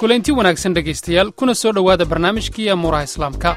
kulanti wanaagsan dhegaystayaal kuna soo dhowaada barnaamijkii amuuraha islaamka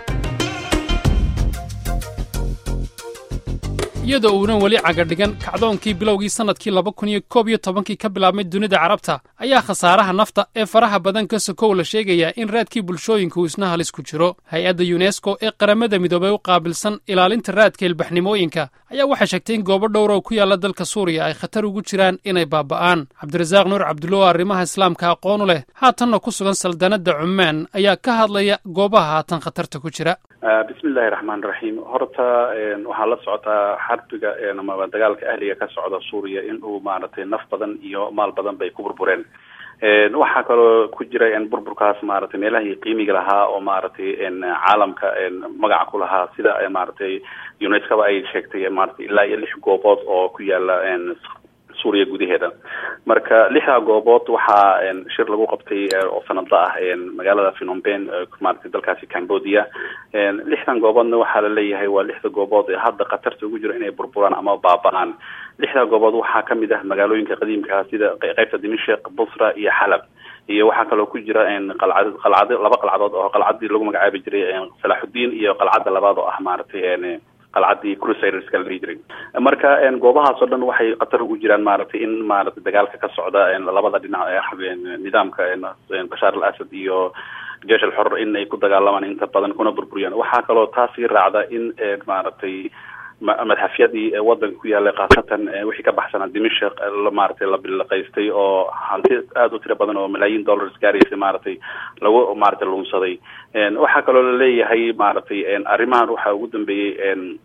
iyadoo uunan weli cagadhigan kacdoonkii bilowgii sannadkii laba kun iyo koob iyo tobankii ka bilaabmay dunida carabta ayaa khasaaraha nafta ee faraha badan ka sokow la sheegayaa in raadkii bulshooyinku isna halis ku jiro hay-adda yunesko ee qaramada midoobey u qaabilsan ilaalinta raadka ilbaxnimooyinka ayaa waxay sheegtay in goobo dhowra oo ku yaalla dalka suuriya ay khatar ugu jiraan inay baaba'aan cabdirasaaq nuur cabdulla oo arrimaha islaamka aqoonu leh haatanna ku sugan saldanadda cumaan ayaa ka hadlaya goobaha haatan khatarta ku jira bismillahi raxmaan raxiim horta waxaa la socotaa xarbiga amaba dagaalka ahliga ka socda suuriya in uu maaragtay naf badan iyo maal badan bay ku burbureen waxaa kaloo ku jira burburkaas maaragtay meelahii qiimiga lahaa oo maaragtay caalamka magaca ku lahaa sida maaragtay unescoba ay sheegtay maratay ilaa iyo lix goobood oo ku yaala suuriya gudaheeda marka lixdaa goobood waxaa shir lagu qabtay oo sanadla ah magaalada phnomben maratay dalkaasi cambodia lixdan gooboodna waxaa la leeyahay waa lixda goobood ee hadda khatarta ugu jiro inay burburaan ama baaba-aan lixdaa goobood waxaa kamid ah magaalooyinka qadiimkaa sida qeybta dimashik busra iyo xalab iyo waxaa kaloo ku jira qalcad qalcado laba qalcadood oo qalcadii lagu magacaabi jiray salaaxudiin iyo qalcadda labaad oo ah maaragtay qalcadii crusaderska la dhihi jiray marka goobahaas oo dhan waxay khatar ugu jiraan maaragtay in maaragtay dagaalka ka socda labada dhinac ee nidaamka bashaar al asad iyo jeesh al xor in ay ku dagaalamaan inta badan kuna burburiyaan waxaa kaloo taasii raacda in maaragtay madxafyadii wadanka ku yaallay khaasatan wixii ka baxsanaa dimashik maaragtay la bilaqaystay oo hanti aada u tiro badan oo malaayiin dollars gaaraysa maaragtay lagu maaragtay lunsaday waxaa kaloo laleeyahay maaragtay arrimahan waxaa ugu dambeeyey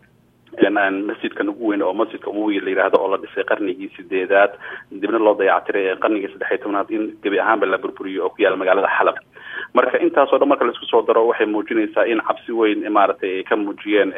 masjidkan ugu weyn oo masjidka umuwi la yidhaahdo oo la dhisay qarnigii sideedaad dibna loo dayactiray qarnigii saddex iyo tobnaad in gebi ahaanba la burburiyo oo ku yaala magaalada xalab marka intaasoo dhan marka laisku soo daro waxay muujinaysaa in cabsi weyn maaragtay ay ka muujiyeen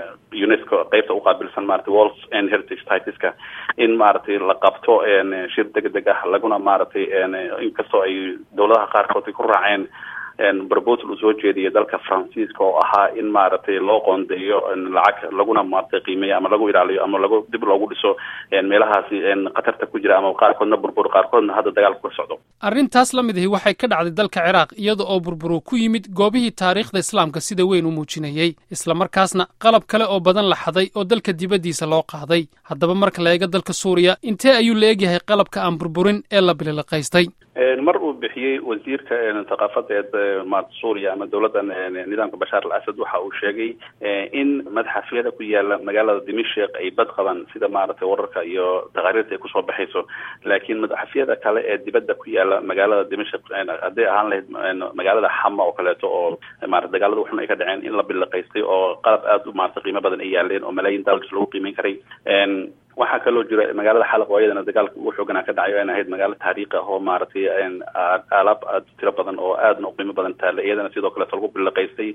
unesco qeybta uqaabilsan maratay walls and heritage titiska in maaragtay la qabto shir deg deg ah laguna maaragtay inkastoo ay dawladaha qaarkood ay ku raaceen proposal uu soo jeediyay dalka faransiiska oo ahaa in maaragtay loo qoondeeyo lacag laguna maaragtay qiimeeyo ama lagu ilaaliyo ama lagu dib loogu dhiso meelahaasi khatarta ku jira ama qaarkoodna burbur qaarkoodna hadda dagaalku ka socdo arrintaas la mid ahi waxay ka dhacday dalka ciraaq iyada oo burburu ku yimid goobihii taariikhda islaamka sida weyn u muujinayey islamarkaasna qalab kale oo badan la xaday oo dalka dibaddiisa loo qaaday haddaba marka la eego dalka suuriya intee ayuu la egyahay qalabka aan burburin ee la bililiqaystay mar uu bixiyey wasiirka thaqaafadeed maarata suuriya ama dawladda nidaamka bashaar al asad waxa uu sheegay in madxafyada ku yaala magaalada dimashik ay bad qabaan sida maaragtay wararka iyo taqaariirta ay kusoo baxayso laakiin madxafyada kale ee dibadda ku yaala magaalada dimashik hadday ahaan lahayd magaalada xama oo kaleeto oo maarata dagaalada waxun ay ka dhaceen in la biliqaystay oo qalab aada u maarata qiimo badan ay yaaleen oo malaayiin dollars lagu qiimeyn karay waxaa kaloo jira magaalada xalaq oo iyadana dagaalka ugu xooganaa ka dhacay o an ahayd magaalo taariikhi ah oo maaragtay alaab aada tiro badan oo aadna u qiimo badan taale iyadana sidoo kaleeto lagu biliqaystay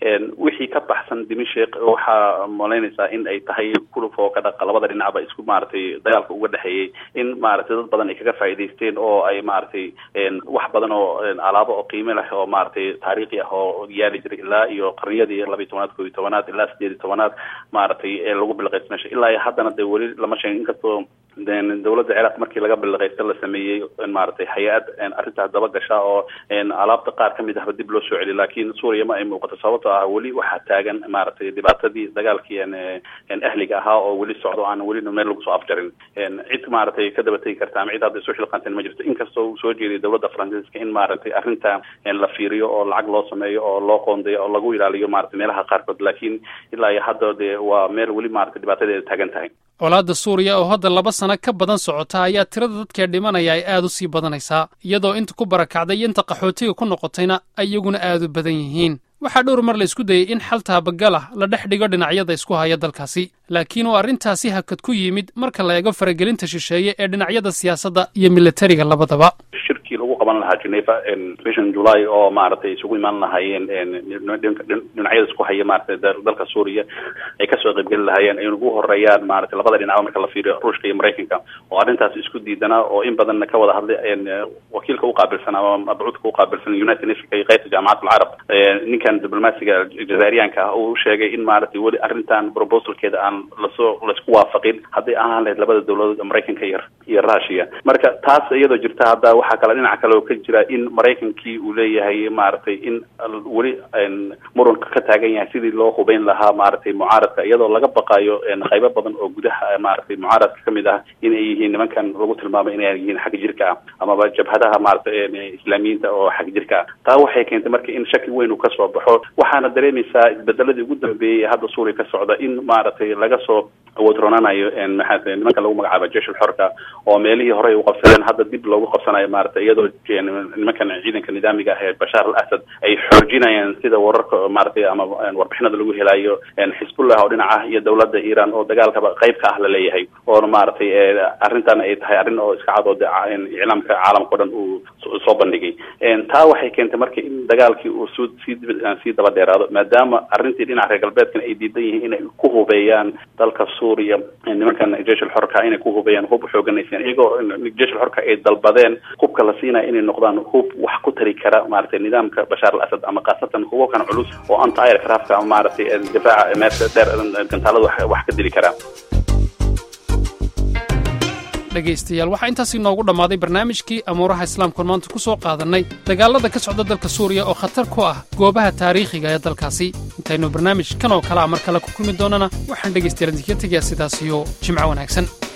wixii ka baxsan dimashik waxaa malaynaysaa in ay tahay kuluf oo ka dhaqa labada dhinacba isku maaragtay dagaalka uga dhexeeyey in maaragtay dad badan ay kaga faa'iidaysteen oo ay maaragtay wax badan oo alaabo oo qiimo leh oo maaragtay taariikhi ah oo yaali jiray ilaa iyo qarniyadii laba iyo tobanaad koo iyo tobanaad ilaa sideed iyo tobanaad maaragtay lagu biliqaysta meesha ilaa iyo haddana de weli lama sheegin inkastoo dawladda ciraaq markii laga biliqaysta la sameeyey maaragtay hay-ad arrintaas daba gasha oo alaabta qaar kamid ahba dib loo soo celiy laakiin suuriya ma ay muuqato sababtoo ah weli waxaa taagan maaragtay dhibaatadii dagaalkii ahliga ahaa oo weli socdo aan weli meel lagu soo afjarin cid maaragtay ka daba tegi karta ama cid hadda isu xilqanteen ma jirto inkastoo uu soo jeediyay dawladda faransiiska in maaragtay arrinta la fiiriyo oo lacag loo sameeyo oo loo qoondeeyo oo lagu ilaaliyo maaragtay meelaha qaarkood laakiin ilaa iyo hadda dee waa meel weli maaragtay dhibaatadeeda taagan tahay colaadda suuriya oo hadda laba sano ka badan socota ayaa tirada dadkee dhimanaya ay aad u sii badanaysaa iyadoo inta ku barakacday iyo inta qaxootiga ku noqotayna iyaguna aad u badan yihiin waxaa dhowr mar la isku dayey in xal taabagalah la dhex dhigo dhinacyada isku haya dalkaasi laakiin uu arrintaasi hakad ku yimid marka la eego faragelinta shisheeye ee dhinacyada siyaasadda iyo militariga labadaba shirkii lagu qaban lahaa geneva bishan july oo maaragtay isugu imaan lahaayeen dhinacyada isku haya maaragtay dalka suuriya ay kasoo qaybgeli lahaayeen ay ugu horeeyaan maaragtay labada dhinacba marka la fiiriyo ruushka iyo maraykanka oo arrintaas isku diidanaa oo in badanna ka wada hadlay wakiilka uqaabilsan ama mabcuudka uqaabilsan united nationka iyo qaybta jaamacat alcarab ninkan diblomaasiga jazairiyaanka ah uu sheegay in maaragtay weli arrintan proposalkeeda aan lasoo laisku waafaqin hadday ahaan lahayd labada dawladood maraykanka iyo iyo russia marka taas iyadoo jirta hadda waxaa kale dhinaca kale kaloo ka jira in maraykankii uu leeyahay maaragtay in weli muranka ka taagan yahay sidii loo hubeyn lahaa maaragtay mucaaradka iyadoo laga baqayo qaybo badan oo gudaha maaragtay mucaaradka kamid ah inay yihiin nimankan lagu tilmaamay inay yihiin xag jirka ah amaba jabhadaha maaragtay islaamiyiinta oo xag jirka ah taa waxay keentay marka in shaki weyn uu kasoo baxo waxaana dareemaysaa isbedeladii ugu dambeeyey hadda suuriya ka socda in maaragtay laga soo wadronanayo maxaa nimanka lagu magacaaba jeshul xorka oo meelihii horey u qabsadeen hadda dib loogu qabsanayo maaragtay iyadoo nimankan ciidanka nidaamiga ah ee bashaar al asad ay xoojinayaan sida wararka maaragtay ama warbixinada lagu helayo xisbullah oo dhinac ah iyo dawladda iran oo dagaalkaba qayb ka ah laleeyahay oona maaragtay arrintan ay tahay arrin oo iska cad oo iclaamka caalamka o dhan uu soo bandhigay taa waxay keentay marka in dagaalkii uu soo sii sii daba dheeraado maadaama arrintii dhinaca reer galbeedkan ay diidan yihiin inay ku hubeeyaan dalka suuriya nimankan jeshul xorka inay ku hubeeyaan hub xooganaysan iyagoo jeshul xorka ay dalbadeen hubka la siinaya inay noqdaan hub wax ku tari kara maaragtay nidaamka bashaar al asad ama khaasatan hubabkan culus oo anti aircraftka ama maaragtay difaaca meerta dheer gantaalada wax ka dili karaa dhegaystayaal waxaa intaas inoogu dhammaaday barnaamijkii amuuraha islaamkuon maanta ku soo qaadannay dagaallada ka socda dalka suuriya oo khatar ku ah goobaha taariikhiga ee dalkaasi intaynu barnaamij kan oo kale a mar kale ku kulmi doonana waxaan dhegaystayaal idinka tegayaa sidaas iyo jimco wanaagsan